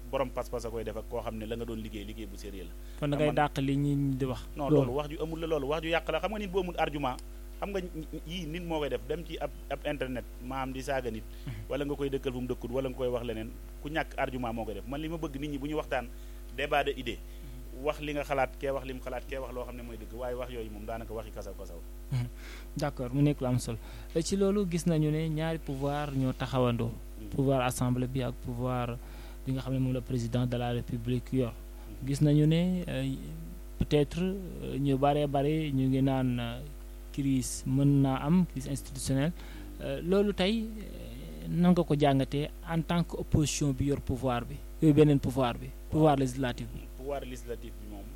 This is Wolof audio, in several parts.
borom pas-pas a koy def ak koo xam ne la nga doon liggéey liggéey bu sérieux la kon da ngay man- dàq li ñi di wax non loolu wax ju amul la loolu wax ju yàq la xam nga nit bu amul argument xam nga yii nit moo koy def dem ci ab ab internet maam di saaga nit wala nga koy dëkkal fu mu dëkkul wala nga koy wax leneen ku ñàkk argument moo koy def man li ma bëgg nit ñi bu ñu waxtaan débat de idée wax li nga xalaat kee wax li mu xalaat kee wax loo xam ne mooy dëgg waaye wax yooyu moom daanaka waxi kasaw kasaw d'accord mu nekk lu am solo ci loolu gis nañu ne ñaari pouvoir ñoo taxawandoo pouvoir assemblée bi ak pouvoir bi nga xam ne moom la président de la république yor gis nañu ne euh, peut-être euh, ñu bare bare ñu ngi naan euh, crise mën naa am crise institutionnelle Euh, loolu tey euh, nan nga ko jàngatee en tant que opposition bi yor pouvoir bi yooyu beneen pouvoir bi pouvoir législatif bi pouvoir législatif bi moom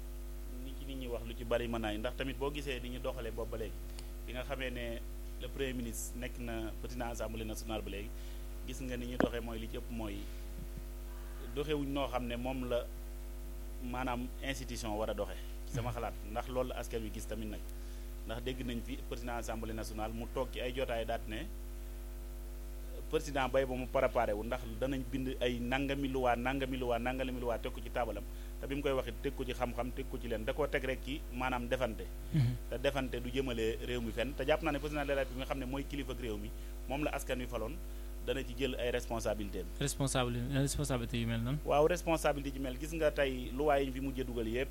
ni ci nit ñi wax lu ci bari mën naa ndax tamit boo gisee ni ñu doxalee boobu ba léegi bi nga xamee ne le premier ministre nekk na président assemblée nationale ba léegi gis nga ni ñu doxee mooy li ci ëpp mooy doxewuñ noo xam ne moom la maanaam institution war a doxe ci sama xalaat ndax loolu la askan wi gis tamit nag ndax dégg nañ fi président assemblée nationale mu toog ci ay jotaay daat ne président bay ba mu préparé wu ndax danañ bind ay nangami luwaa nangami luwaa nangami luwaa teg ko ci taabalam te bi mu koy waxit teg ko ci xam-xam teg ko ci leen da koo teg rek ci maanaam defante te defante du jëmale réew mi fenn te jàpp naa ne président de la République nga xam ne mooy kilifa ak réew mi moom la askan wi faloon dana ci jël ay responsabilités responsable responsabilité yu mel noonu waaw responsabilité ci mel gis nga tey luwaa yi ñu fi mujjee dugal yëpp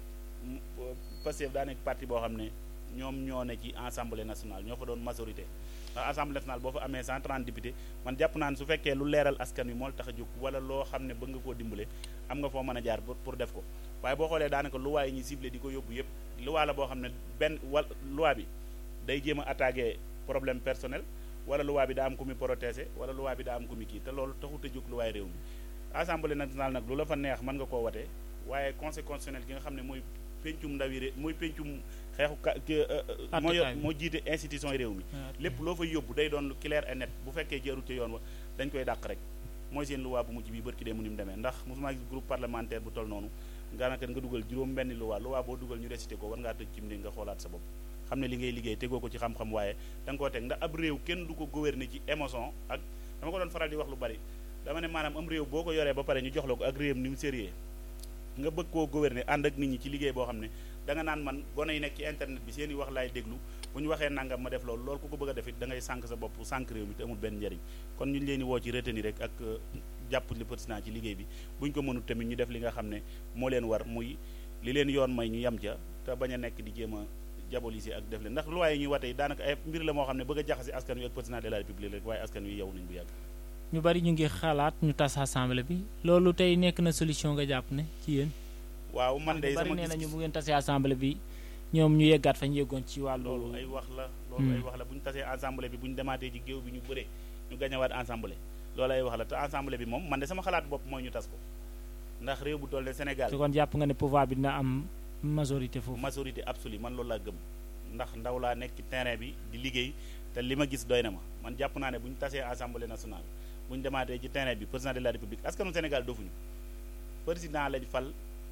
Pastef daa nekk parti boo xam ne ñoom ñoo ne ci assemblée nationale ñoo fa doon majorité ndax assemblée nationale boo fa amee 130 députés man jàpp naa ne su fekkee lu leeral askan wi moo la tax a jóg wala loo xam ne bëgg nga koo dimbale am nga foo mën a jaar pour pour def ko waaye boo xoolee daanaka luwaa yi ñuy ciblé di ko yóbbu yëpp luwaa la boo xam ne benn wal luwaa bi day jéem a attaqué problème personnel wala luwaa bi daa am ku muy protéger wala luwaa bi daa am ku muy kii te loolu taxut a jóg luwaay réew mi assemblée nationale nag lu la fa neex mën nga koo watee waaye conseil constitutionnel gi nga xam ne mooy pencum ndawi ré mooy pencum xeexu ka moo yor moo jiite institution yi réew mi lépp loo fay yóbbu day doon lu clair et net bu fekkee jarut ci yoon wa dañ koy dàq rek mooy seen luwaa bu mujj bi bërki dee mu ni mu demee ndax mosuma gis groupe parlementaire bu toll noonu daanaka nga dugal juróom benn luwaa luwaa boo dugal ñu récité ko war ngaa tëj cim ne nga xoolaat sa bopp xam ne li ngay liggéey tegoo ko ci xam-xam waaye da nga koo teg ndax ab réew kenn du ko gouverner ci émotion ak dama ko doon faral di wax lu bari dama ne maanaam am réew boo ko yoree ba pare ñu jox la ko ak réew ni mu sérieux nga bëgg koo gouverner ànd ak nit ñi ci liggéey boo xam ne da nga naan man gone yi nekk ci internet bi seen i wax laay déglu bu ñu waxee nangam ma def loolu loolu ku ko bëgg a def it da ngay sànq sa bopp sànq réew mi te amul benn njariñ kon ñu leen di woo ci retenir rek ak jàpp li président ci liggéey bi bu ñu ko mënut tamit ñu def li nga xam ne moo leen war muy li leen yoon may ñu yem ca te bañ a nekk di jéem a diaboliser ak def leen ndax loi yi ñuy wate yi daanaka ay mbir la moo xam ne bëgg a jaxase askan wi ak président de la république rek waaye askan wi yow nañ bu yàgg ñu bari ñu ngi xalaat ñu tas assemblée bi loolu tey nekk na solution nga jàpp ne ci yéen waaw man de bari sama nee nañu gis-gis bu ngeen tasee assemblée bi ñoom ñu yeggaat fa ñu yeggoon ci wàllu loolu ay wax la loolu ay wax la bu ñu tasee assemblée bi bu ñu demaatee ci géew bi ñu bëree ñu gañawaat assemblée loolu ay wax la te assemblée bi moom man de sama xalaat bopp mooy ñu tas ko ndax réew bu toll ne Sénégal te kon jàpp nga ne pouvoir bi dina am majorité foofu majorité absolue man loolu laa gëm ndax ndaw laa nekk ci terrain bi di liggéey te li ma gis doy na ma man jàpp naa ne bu ñu tasee assemblée nationale bu ñu demaatee ci terrain bi président de la république askanu Sénégal dofuñu président lañ fal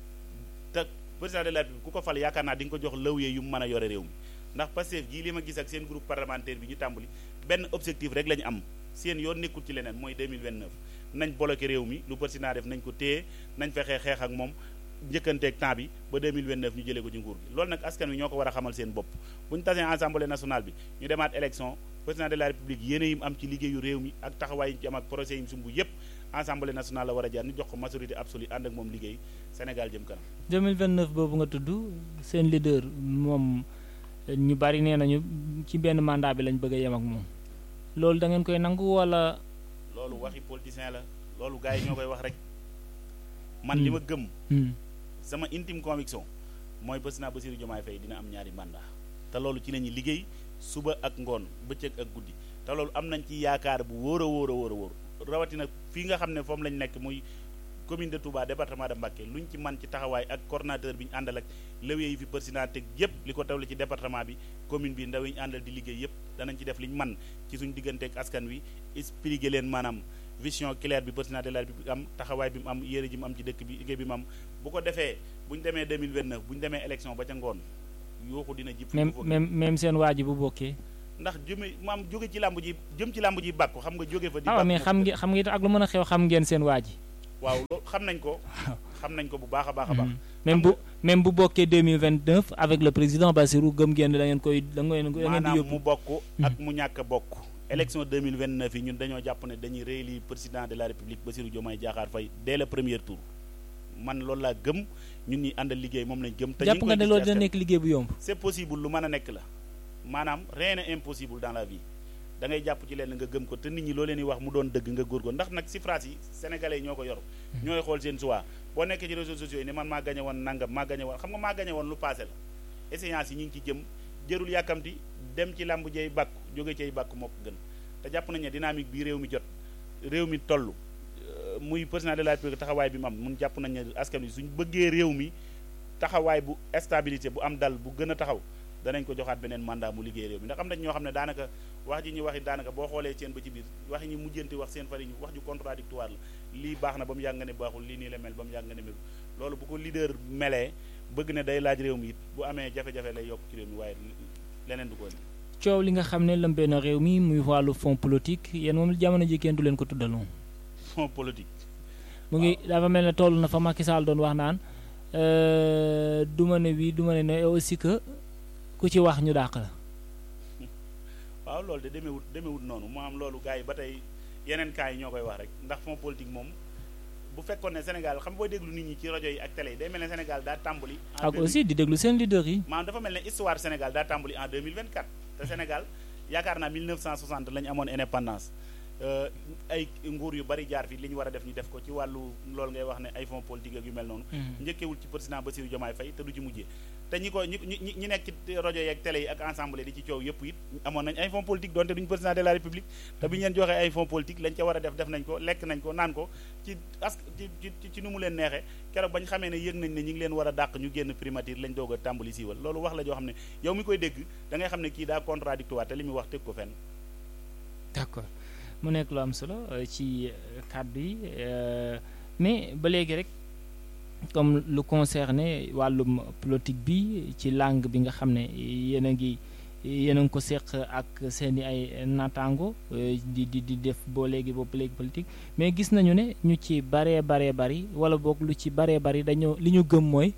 te président de la république ku ko fal yaakaar naa di nga ko jox lëwyee yu mu mën a yore réew mi ndax Pastef gii li ma gis ak seen groupe parlementaire bi ñu tàmbali benn objectif rek la ñu am seen yoon nekkul ci leneen mooy 2029 nañ bloqué réew mi lu président def nañ ko téye nañ fexee xeex ak moom njëkkanteeg temps bi ba 2029 ñu jëlee ko ci nguur gi loolu nag askan wi ñoo ko war a xamal seen bopp bu ñu tasee assemblée nationale bi ñu demaat élection président de la république yéene yi mu am ci liggéeyu réew mi ak taxawaay yi ñu ci am ak projet yi mu sumb yépp assemblée nationale la war a jaar ñu jox ko majorité absolue ànd ak moom liggéey Sénégal jëm kanam 2029 boobu nga tudd seen leader moom ñu bari nee nañu ci benn mandat bi lañ bëgg a yem ak moom loolu da ngeen koy nangu wala loolu waxi politicien la loolu gars yi ñoo koy wax rek man li ma gëm Hmm. sama intime conviction mooy président Bassirou Diomaye Faye dina am ñaari mandat te loolu ci la ñuy liggéey suba ak ngoon bëccëg ak guddi te loolu am nañ ci yaakaar bu wóor a wóor a wóor a wóor rawatina fii nga xam ne foofu lañ nekk muy commune de Touba département de Mbacké luñ ci man ci taxawaay ak coordonnateur bi ñu àndal ak levier yi fi président teg yépp li ko tawle ci département bi commune bi ndaw yi ñu àndal di liggéey yépp danañ ci def liñ man ci suñ diggante ak askan wi expliquer leen maanaam vision claire bi président de la république am taxawaay bi mu am yére ji mu am ci dëkk bi liggéey bi mu am bu ko defee bu ñu demee 2029 bu ñu demee élection ba ca ngoon yooxu dina jib même fu même même seen waa ji bu bokkee ndax jëme maam jóge ci làmb ji jëm ci làmb ji bàkku xam nga jóge fa di ah bàkku mais moom xam ngeen xam ngeen ak lu mën a xew xam ngeen seen waa ji waaw loolu xam nañ ko xam nañ ko bu baax a baax a baax même bu même bu bokkee 2029 avec le président Bassirou gëm ngeen da ngeen koy da ngeen da ngeen di maanaam yóbbu mu bokk ak mu ñàkk a bokk élection 2029 yi ñun dañoo jàpp ne dañuy réélire président de la république Bassirou Diomaye Diakhar Faye dès le premier tour man loolu laa gëm ñun ñi àndal liggéey moom lañ gëm te ñu jàpp ngi nga koy ne gis loolu ci dina askan nekk liggéey bu yomb c'est possible lu mën a nekk la maanaam rien n'est impossible dans la vie da ngay jàpp ci leen nga gëm ko te nit ñi loo leen di wax mu doon dëgg nga góor ko ndax nag si phrase yi sénégalais yi ñoo ko yor ñooy xool seen choix boo nekkee ci réseaux sociaux yi ne man maa gañe woon nangam maa gañe woon xam nga maa gañe woon lu passé la échéance yi ñu ngi ci jëm jërul yàkkamti dem ci làmb jey bàkku jóge cay bàkku moo ko gën te jàpp nañ ne dynamique bi réew mi jot réew mi toll euh, muy président de la République taxawaay bi mu am mun jàpp nañ ne askan wi suñ bëggee réew mi taxawaay bu stabilité bu am dal bu gën a taxaw danañ ko joxaat beneen mandat mu liggéey réew mi ndax am nañ ñoo xam ne daanaka wax ji ñu waxi daanaka boo xoolee seen ba ci biir wax yi ñu mujjanti wax seen fari wax ju contradictoire la lii baax na ba mu yàgg nga ne baaxul lii nii la mel ba mu yàgg nga ne mel loolu bu ko leader melee bëgg ne day laaj réew mi it bu amee jafe-jafe lay yokk ci réew mi waaye leneen du ko indi coow li nga xam ne lëmbee na réew mi muy wàllu fond politique yéen moom jamono ji kenn du leen ko tuddal moom fond politique mu ngi dafa mel ne toll na fa Macky Sall doon wax naan euh, du ma ne wii du ma ne ne et aussi que ku ci wax ñu dàq la waaw loolu de demewut demewut noonu moo am loolu gars yi ba tey yeneen cas yi ñoo koy wax rek ndax fond politique moom bu fekkoon ne Sénégal xam booy déglu nit ñi ci rajo yi ak télé yi day mel ne Sénégal daa tàmbali en ak 2000 aussi di déglu seen leader yi maanaam dafa mel ne histoire Sénégal daa tàmbali en 2024 te Sénégal yaakaar naa 1960 la ñu amoon indépendance euh, ay nguur yu bari jaar fi li ñu war a def ñu def ko ci wàllu loolu ngay wax ne ay fonds politique ak yu mel noonu njëkkewul ci président Bassirou Diomaye Faye te du ci mujjee te ñi ko ñi ñi ñi nekk ci rajo yi ak télé yi ak ensemble di ci coow yëpp it amoon nañ ay fonds politique donte duñu président de la république te bi ñu leen joxee ay fonds politique lañ ca war a def def nañ ko lekk nañ ko naan ko ci as ci ci ci nu mu leen neexee keroog bañ xamee ne yëg nañ ne ñi ngi leen war a dàq ñu génn primature lañ doog a tàmbali siiwal loolu wax la joo xam ne yow mi koy dégg da ngay xam ne kii daa contradictoire te li muy wax teg ko fenn d'accord mu nekk lu am solo euh, ci euh, kàddu yi euh, mais ba léegi rek comme lu concerné wàllum politique bi ci langue bi nga xam ne yéen a ngi yéen a ngi ko seq ak seen i ay naataango di di di def boo léegi boobu léegi politique mais gis nañu ne ñu ci baree baree bari wala boog lu ci baree bari dañoo li ñu gëm mooy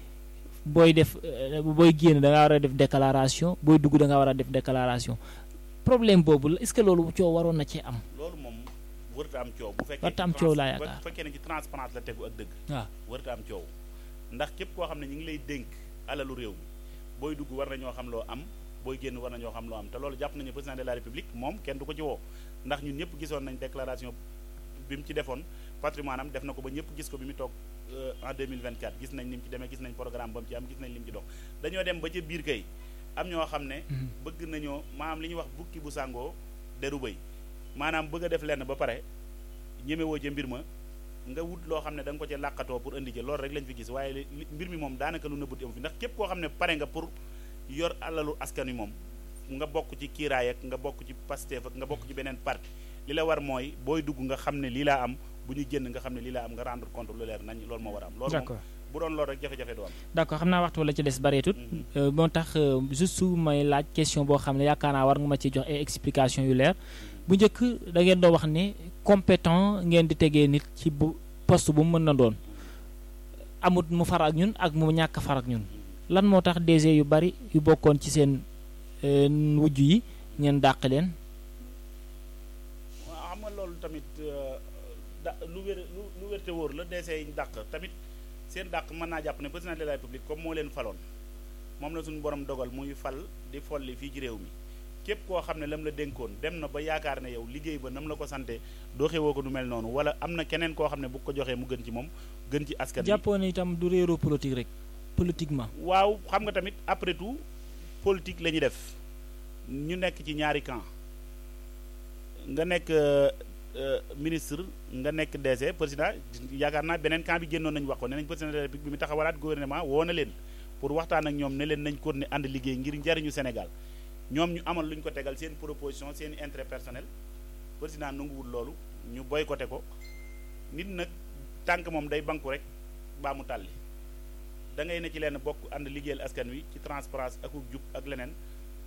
booy def booy génn da nga war a def déclaration booy dugg da nga war a def déclaration problème boobu la est-ce que loolu coow waroon na cee am. loolu moom wërta am coow bu fekkee warta am coow laa bu yaakaar fekkee ne ci transparence la tegu ak dëgg waaw wërta am coow ndax képp koo xam ne ñu ngi lay dénk alalu réew mi booy dugg war nañoo xam loo am booy génn war nañoo xam loo am te loolu jàpp nañu président de la république moom kenn du ko ci woo ndax ñun ñëpp gisoon nañ déclaration bi mu ci defoon patrimoine am def na ko ba ñëpp gis ko bi mu toog euh, en 2024 gis nañ ni mu ci demee gis nañ programme ba mu ci am gis nañ li mu ci dox dañoo dem ba ca biir kay am ñoo xam ne bëgg nañoo maanaam li ñuy wax bukki bu sàngoo deru bëy maanaam bëgg a def lenn ba pare ñemewoo ca mbir ma nga wut loo xam ne da nga ko ca làqatoo pour indi ca loolu rek lañ fi gis waaye li mbir mi moom daanaka lu nëbbut am fi ndax képp koo xam ne pare nga pour yor alalu askan wi moom nga bokk ci kiiraay ak nga bokk ci Pastef ak nga bokk ci beneen parti li la war mooy booy dugg nga xam ne lii laa am bu ñu génn nga xam ne lii laa am nga rendre compte lu leer nañ loolu moo war a am loolu moom d'accord bu doon loolu rek jafe-jafe du am d'accord xam naa waxtu la ci des bareetut Mhm. Euh, moo tax euh, juste su may laaj question boo xam ne yaakaar naa war nga ma ci jox ay explication yu leer bu njëkk da ngeen doo wax ne compétent ngeen di tegee nit ci bu poste bu mu mën na doon amut mu far ak ñun ak mu ñàkk far ak ñun lan moo tax DG yu bari yu bokkoon ci seen euh, wujj yi ngeen dàq leen waaw xam nga loolu tamit euh, da lu wér lu lu wér te wóor la DC yi ñu dàq tamit seen dàq mën naa jàpp ne président de la république comme moo leen faloon moom la suñu borom dogal muy fal di folli fii ci réew mi képp koo xam ne lam la dénkoon dem na ba yaakaar ne yow liggéey ba nam la ko sante doxewoo ko nu mel noonu wala am na keneen koo xam ne bu ko joxee mu gën ci moom gën ci askan wi jàppoon ne itam du réeroo politique rek politiquement waaw xam nga tamit après tout politique la ñuy def ñu nekk ci ñaari camp nga nekk euh, euh, ministre nga nekk DG président yaakaar naa beneen camp bi génnoon nañu wax ko ne nañ président de la république bi mu taxawalaat gouvernement woo na leen pour waxtaan ak ñoom ne leen nañ ko ne ànd liggéey ngir njariñu Sénégal ñoom ñu amal lu ñu ko tegal seen proposition seen intérêt personnel président nanguwul loolu ñu boycotté ko nit nag tànk moom day banku rek baa mu tàlli da ngay ne ci leen bokk ànd liggéeyal askan wi ci transparence ak jub ak leneen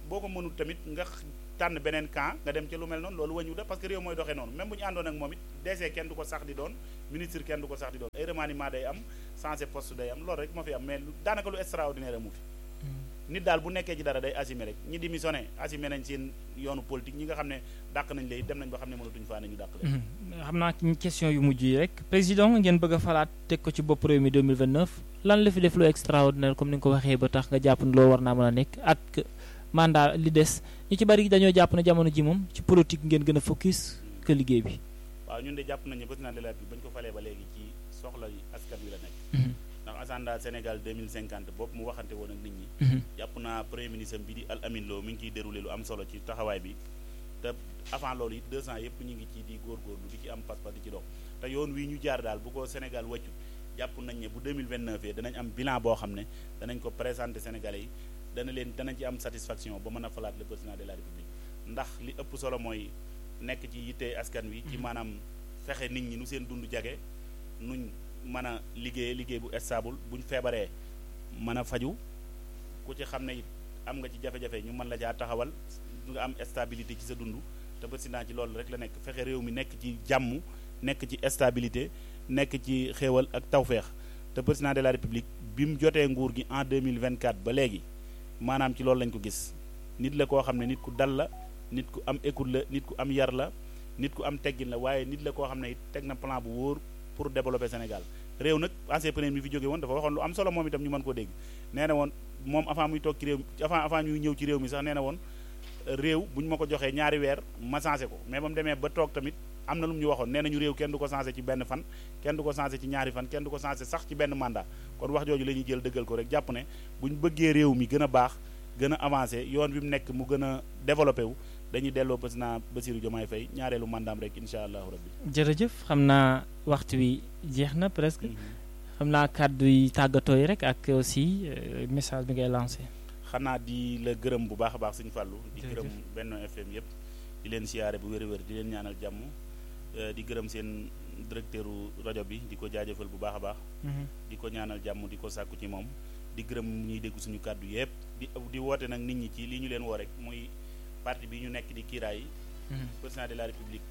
boo ko mënul tamit nga tànn beneen camp nga dem ci lu mel noonu loolu wañu da parce que réew mooy doxee noonu même bu ñu àndoon ak moom it DC kenn du ko sax di doon ministre kenn du ko sax di doon ay remaniement day am changé poste day am loolu rek moo fi am mais daanaka lu extraordinaire amu fi nit daal bu nekkee ci dara day assumé rek ñi démissionné assumé nañ seen yoonu politique ñi nga xam ne dàq nañ lay dem nañ ba xam ne mënatuñ faa ne ñu dàq leen xam naa question yu mujj yi rek président ngeen bëgg a falaat teg ko ci bopp réew mi 2029 lan la fi def lu extraordinaire comme ni nga ko waxee ba tax nga jàpp ne loo war naa mën a nekk ak mandat li des ñu ci bari dañoo jàpp ne jamono ji moom ci politique ngeen gën a focus que liggéey bi waaw ñun de jàpp nañu président de la République ba ñu ko falee ba léegi ci soxla yi askan wi la nekk ndax agenda Sénégal 2050 boobu mu waxante woon ak nit ñi jàpp naa premier ministre bi di Al Amin Lo mi ngi ciy déroulé lu am solo ci taxawaay bi te avant loolu it deux ans yëpp ñu ngi ci di góorgóorlu di ci am pas-pas di ci dox te yoon wii ñu jaar daal bu ko Sénégal wàccu jàpp nañ ne bu 2029 yi danañ am bilan boo xam ne danañ ko présenté Sénégalais yi dana leen danañ ci am satisfaction ba mën a falaat le président de la République ndax li ëpp solo mooy nekk ci yitte askan wi ci maanaam fexe nit ñi nu seen dund jage nuñ mën a liggéey liggéey bu stable buñ feebaree mën a faju ku ci xam ne it am nga ci jafe-jafe ñu mën la caa taxawal nga am stabilité ci sa dund te président ci loolu rek la nekk fexe réew mi nekk ci jàmm nekk ci stabilité nekk ci xéewal ak tawféex te président de la république bi mu jotee nguur gi en 2024 ba léegi maanaam ci loolu lañ ko gis nit la koo xam ne nit ku dal la nit ku am écoute la nit ku am yar la nit ku am teggin la waaye nit la koo xam ne it teg na plan bu wóor pour développer Sénégal réew nag ancien premier mi fi jóge woon dafa waxoon lu am solo moom itam ñu mën koo dégg nee na woon moom avant muy toog ci réew avant avant ñuy ñëw ci réew mi sax nee na woon réew bu ñu ma ko joxee ñaari weer ma changé ko mais ba mu demee ba toog tamit am na lu mu ñu waxoon nee nañu réew kenn du ko changé ci benn fan kenn du ko changé ci ñaari fan kenn du ko changé sax ci benn mandat kon wax jooju la ñuy jël dëggal ko rek jàpp ne bu ñu bëggee réew mi gën a baax gën a avancé yoon bi mu nekk mu gën a développé wu dañuy delloo président Bassirou Diomaye Faye ñaareelu mandaam rek incha allahu rabbi jërëjëf xam naa waxtu wi jeex na presque xam naa kàddu yi tàggatoo yi rek ak aussi message bi ngay lancé xanaa di la gërëm bu baax a baax suñu fàllu di gërëm Benno FM yëpp di leen siyaare bu wér-wér di leen ñaanal jàmm di gërëm seen directeur rajo bi di ko jaajëfal bu baax a baax di ko ñaanal jàmm di ko sàkku ci moom di gërëm ñuy dégg suñu kàddu yëpp di di woote nag nit ñi ci li ñu leen woo rek muy parti bi ñu nekk di kiiraay président de la république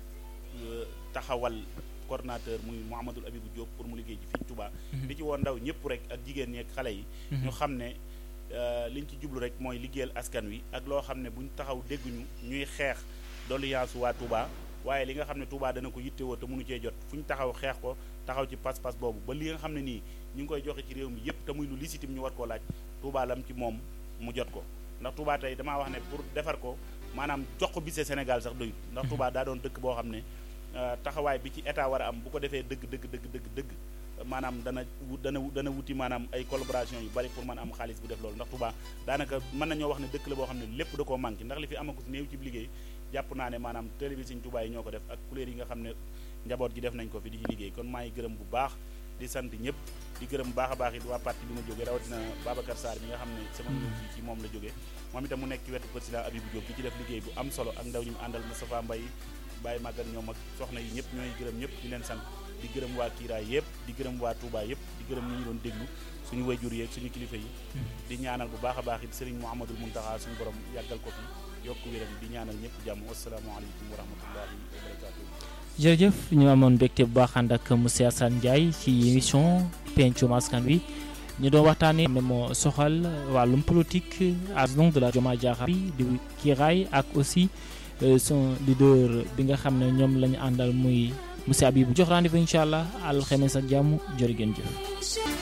taxawal coordonnateur muy Mouhamadou Abibou Diop pour mu liggéey ci fii Touba di ci woo ndaw ñëpp rek ak jigéen ñi ak xale yi ñu xam ne liñ ci jublu rek mooy liggéeyal askan wi ak loo xam ne buñ taxaw dégguñu ñuy xeex doléance waa Touba waaye li nga xam ne Touba dana ko yittewoo te mënu cee jot fu ñu taxaw xeex ko taxaw ci pas-pas boobu ba li nga xam ne nii ñu ngi koy joxe ci réew mi yëpp te muy lu légitime ñu war koo laaj Touba lam ci moom mu jot ko ndax Touba tey damaa wax ne pour defar ko maanaam jox ko bise Sénégal sax doyut ndax Touba daa doon dëkk boo xam ne taxawaay bi ci état war a am bu ko defee dëgg dëgg dëgg dëgg dëgg maanaam dana dana dana wuti maanaam ay collaboration yu bari pour mën a am xaalis bu def loolu ndax Touba daanaka mën nañoo wax ne dëkk la boo xam ne lépp da koo manqué ndax li fi amagut néew ci liggéey jàpp naa ne maanaam télévision Touba yi ñoo ko def ak couleur yi nga xam ne njaboot gi def nañ ko fi di ci liggéey kon maa ngi gërëm bu baax di sant ñëpp di gërëm baax a baax it waa parti bi ma jógee rawatina Babacar Sarr mi nga xam ne sama ñëw fii ci moom la jógee moom itam mu nekk ci wetu président Abibou Diop di ci def liggéey bu am solo ak ndaw ñu mu àndal Moustapha Mbaye Baye Maguette ñoom ak soxna yi ñëpp ñooy gërëm ñëpp di leen sant di gërëm waa Kiiraay yëpp di gërëm waa Touba yëpp di gërëm ñi ñu doon déglu suñu wayjur yeeg suñu kilifa yi di ñaanal bu baax a baax it Serigne Mouhamadoul Mountakha suñu borom yàggal ko fi yokk wéram di ñaanal ñëpp jàmm wasalaamaaleykum wa rahmatullahi wa barakatuh jërëjëf ñu amoon mbégte bu baax ànd ak monsieur Assane Ndiaye ci émission pencum askan wi ñu doon waxtaanee ne moo soxal wàllum politique ak donc de la Diomaye Diakhar bi di Kiiraay ak aussi son leader bi nga xam ne ñoom la ñu àndal muy monsieur Abibou jox rendez-vous incha allah alxames ak jàmm jërë ngeen jëf